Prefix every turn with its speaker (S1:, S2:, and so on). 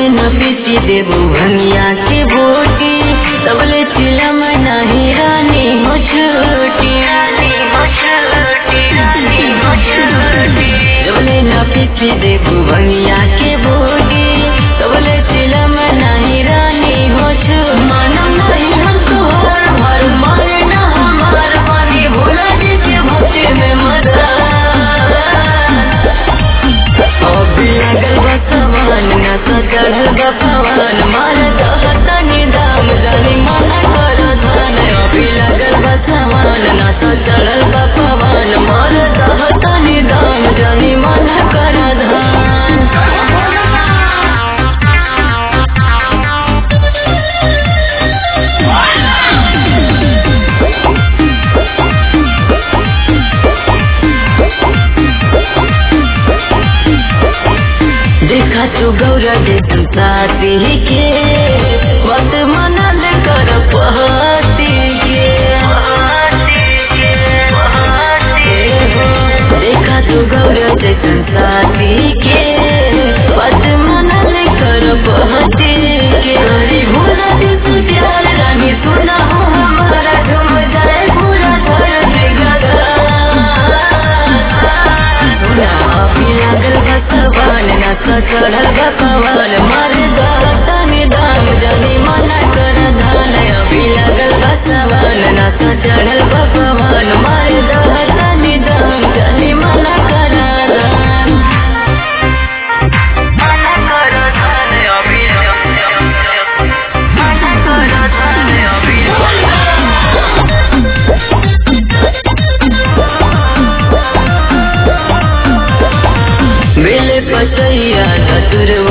S1: न पीछे देबू भंगिया के बोटी सबले चिलम नहीं रानी हो छोटी सबले न पीछे देबू भंगिया के बोटी सबले चिलम नहीं रानी हो छोटी मानम नहीं हम तोहर भर माने न हमार पानी भोला जी के भक्ति में मजा अभी लगल बा समान न सचढ़ल बा पवन मार दहतनी दाम जानी मन कर धन अभी लगल बा समान न सचढ़ल बा पवन मार दहतनी दाम जानी मन कर धन देखा तू गौरा देखन साथी के मत मनल कर पहती के देखा तू गौरा देखन साथी के मत मनल कर पहती के हरी भोला दी तू प्यार रानी सुना हो हमारा झूम जाए पूरा घर से गगा लागल भगवान न चढ़ल भगवान मार दहतनी दाम जनी मना कर धान अभी लागल भगवान न चढ़ल भगवान मार दहतनी दाम जनी मना कर धान मना कर धान अभी मना कर धान अभी बेले पचैया चतुर